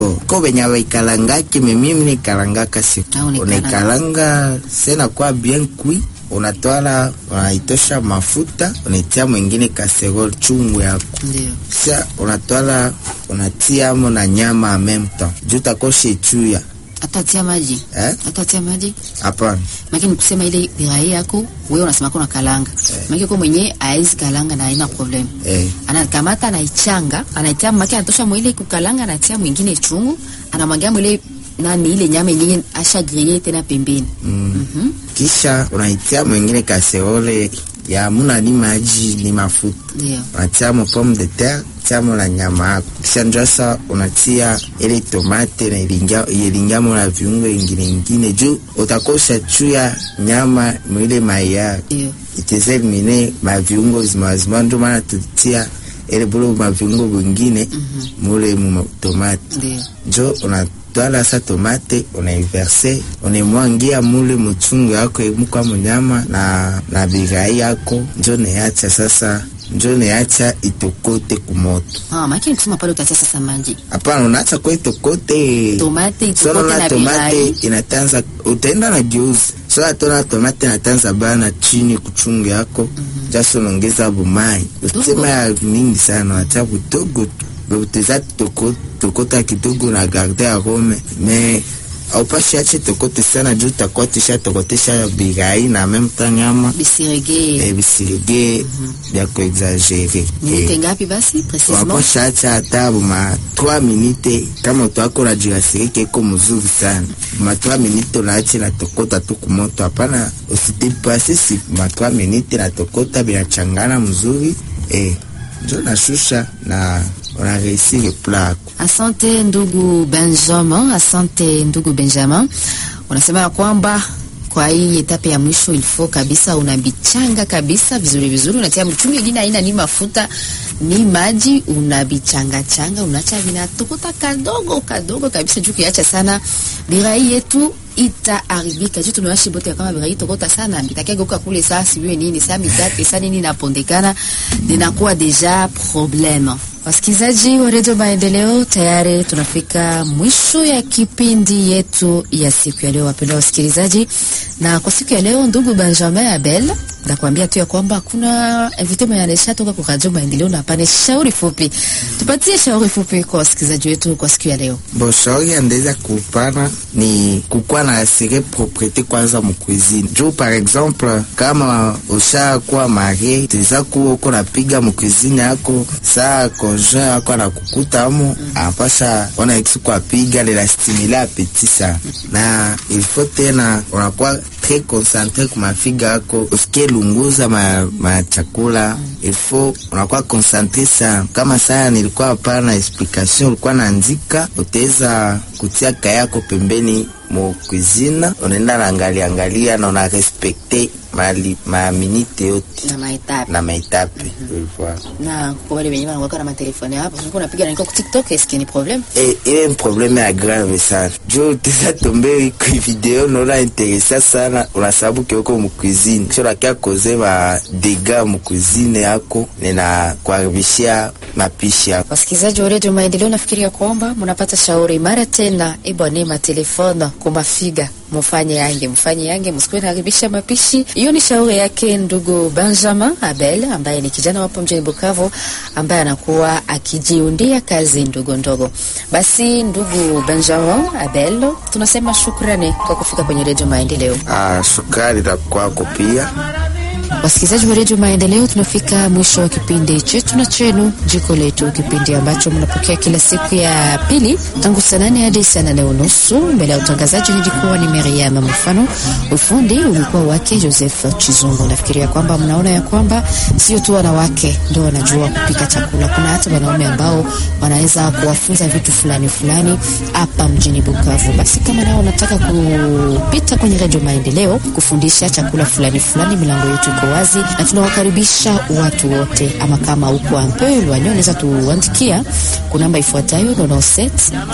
ko benye baikalangaki me mimi nikalangaka siku Ah, unaikala- unaikalanga sena kwa bien kui unatwala unaitosha mafuta unaitia mwingine kaserol chungu yako Ndio. sa unatwala unatiamo na nyama en même temps juu takoshe chuya Atatia maji. eh? Atatia maji. Hapana, Lakini kusema ile birai yako wewe unasema kuna kalanga. Maana kwa mwenye haizi kalanga na haina problem. eh. Anakamata anaichanga, anaitia maki anatosha mwile kukalanga anatia mwingine chungu, anamwagia mwile nani ile nyama yenyewe asha griller tena pembeni. Mm. Mhm. Kisha unaitia mwingine kaserole ya muna ni maji ni mafuta Ndio. unatiamo pomme de terre tiamo na nyama yako kisha njasa unatia ile tomate na ilingia ilingamo na viungo ingine ingine juu utakosha chuya nyama mwile maya Ndio. iteze elimine maviungo zimazima ndio maana tutia ile bulu maviungo vingine mule mu tomate Ndio. njo unatwala sa tomate unaiverse unaimwangia mule muchungu yako imukwa munyama na, na bigai yako njo neacha sasa njo neacha itokote kumoto Ah, maki kusema pale utatia sasa maji. hapana unaacha kwa itokote Tomate sona itokote na na tomate birai. inatanza utaenda na geuzi sona tona tomate inatanza bana chini kuchungu yako jasi unaongeza bumai usema ya mingi sana wacha butogo tu uteza toko tokota kidogo na garde ya rome me aupashi ache tokote sana juu takuwa tisha tokotesha bigai na meme temps nyama Bisirege. eh, bisirige bya kuexagere Minute ngapi basi precisement? waposha acha hata buma 3 minute kama utwakora jirasirike iko mzuri sana buma 3 minute unaache na tokota tu kumoto hapana usidepase si buma 3 minute na tokota binachangana mzuri eh, njo nashusha na unareisire plako Asante ndugu Benjamin, asante ndugu Benjamin. Unasema ya kwamba kwa hii etape ya mwisho ilifo kabisa unabichanga kabisa vizuri vizuri, unatia mchungi ingine haina ni mafuta ni maji, unabichanga changa, unacha vinatokota kadogo kadogo kabisa, juu kiacha sana birai yetu itaharibika juu tumewashi bote ya kama birai tokota sana bitakegeuka kule saa siwe nini saa mitate saa nini inapondekana linakuwa deja probleme. Wasikilizaji wa redio Maendeleo, tayari tunafika mwisho ya kipindi yetu ya siku ya leo, wapendwa wasikilizaji. Na kwa siku ya leo, ndugu Benjamin Abel, nakwambia tu ya kwamba kuna invité mwenye anaisha toka kwa Radio Maendeleo na pane shauri fupi. Tupatie shauri fupi kwa wasikilizaji wetu kwa siku ya leo. Bon, shauri andeza kupana ni kukuwa na asire propriete kwanza mukuizini juu par exemple kama ushakuwa marie teza kuwa uko napiga mukuizini yako saa conjoint yako anakukuta amo anapasha ona ikisi kwapiga lela stimule apeti sana na ilfo tena unakuwa tre concentre kumafiga yako usikie lunguza ma, ma chakula ilfo unakuwa concentre sana kama saa nilikuwa hapana explication ulikuwa naandika utaweza kutia kaya yako pembeni mu cuisine unaenda naangalia angalia na una respecte mali maminite yote Na maetape. na maetape ulikuwa Na kwa wale wenyewe wanakuwa na matelefoni hapo, unakuwa unapiga na kwa TikTok, est-ce qu'il y a un problème? Eh, ile ni probleme ya grave sana juu teza tombe ku video naona interesa sana unasababu kioko mukuizini kisho nakia koze ba dega mukuizini yako nina kuharibishia mapishi yako Wasikilizaji wa redio Maendeleo, nafikiria kwamba mnapata shauri mara tena, ebwane matelefona kumafiga mufanye yange mfanye yange, msikuwe naharibisha mapishi. Hiyo ni shauri yake ndugu Benjamin Abel ambaye ni kijana wapo mjini Bukavu ambaye anakuwa akijiundia kazi ndogo ndogo. Basi ndugu Benjamin Abel, tunasema shukrani kwa kufika kwenye redio Maendeleo. ah, sukari na kwako pia Wasikilizaji wa redio Maendeleo, tunafika mwisho wa kipindi chetu na chenu jiko letu, kipindi ambacho mnapokea kila siku ya pili tangu saa nane hadi saa nane unusu. Mbele ya utangazaji nilikuwa ni Miriam Mfano, ufundi ulikuwa wake Joseph Chizungu. Nafikiria kwamba mnaona ya kwamba sio tu wanawake ndio wanajua kupika chakula, kuna hata wanaume ambao wanaweza kuwafunza vitu fulani fulani hapa mjini Bukavu. Basi kama nao wanataka kupita kwenye redio Maendeleo kufundisha chakula fulani fulani, milango yetu iko wazi na tunawakaribisha watu wote, ama kama uko ampe lwanyo unaweza tuandikia ku namba ifuatayo 97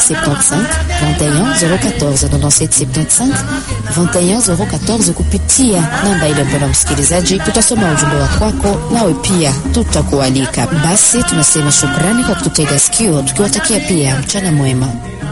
75 21 014 97 75 21 014 kupitia namba ile. Mpendwa msikilizaji, tutasoma ujumbe wa kwako, nawe pia tutakualika. Basi tunasema shukrani kwa kututega sikio, tukiwatakia pia mchana mwema.